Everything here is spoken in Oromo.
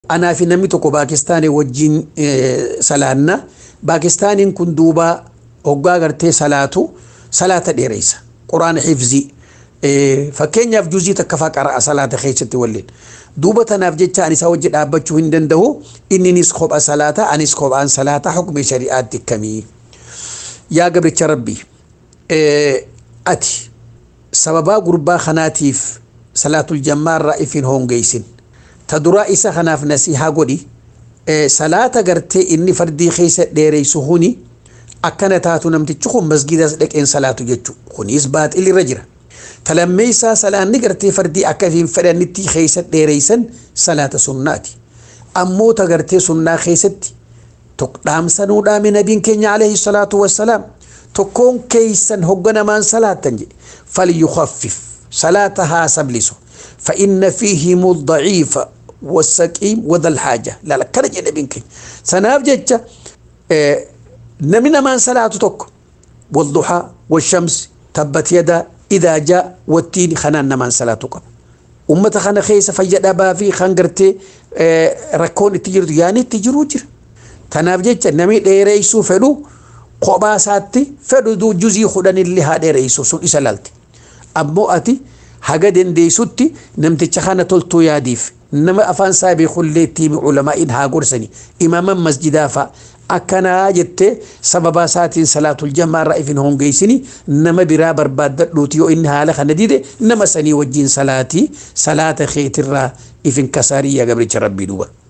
anaa fi namni tokko Paakistaanii wajjin salaanna Paakistaaniin kun duuba hoggaa gartee salaatu salaata dheereysa quraana xifzii fakkeenyaaf juzii takka faa qara'a salaata keessatti waliin duuba tanaaf jecha ani isa wajji dhaabbachuu hin danda'u inninis kopha salaata anis kophaan salaata hukmi shari'aatti kamii yaa gabricha rabbii ati sababaa gurbaa kanaatiif salaatul jammaarraa ifin hongeeysin ta duraa isa kanaaf nasihaa godhi salaata gartee inni fardii keessa dheereysu huni akkana taatu namtichi kun masgidas dhaqeen salaatu jechuu kunis baaxilirra jira talammeeysaa salaanni gartee fardii akka hin fedhannitti keessa dheereysan salaata sunnaati ammoo ta gartee sunnaa keessatti dhaamsanuu dhaame nabiin keenya alayhi salaatu wassalaam tokkoon keeysan hogganamaan salaattan jedhe falyukhaffif salaata haa sablisu فإن فيهم الضعيف والسقيم وذا الحاجة لا لا كرجع نبين كي سناف جتة نمنا من صلاة تك والضحى والشمس تبت يدا إذا جاء والتين خنان من صلاة تك أمة خنا خيس فجأة بافي خنقرتي ركون التجرد يعني التجرو جر تناف جتة نمي ديريسو فلو قباساتي فلو دو جزي خدن اللي ها ديريسو سن إسلالتي أبو أتي haga dandeessutti namticha kana toltuu yaadiif nama afaan isaa beekullee ittiin ulamaa'iin haa gorsani imaaman masjidaa fa'a akkanaa jettee sababa isaatiin salaatul jamaarraa ifin hongeessini nama biraa barbaaddadhuuti yoo inni haala kana dide nama sanii wajjin salaatii salaata keetirraa ifin kasaarii yaa gabricha rabbii duuba.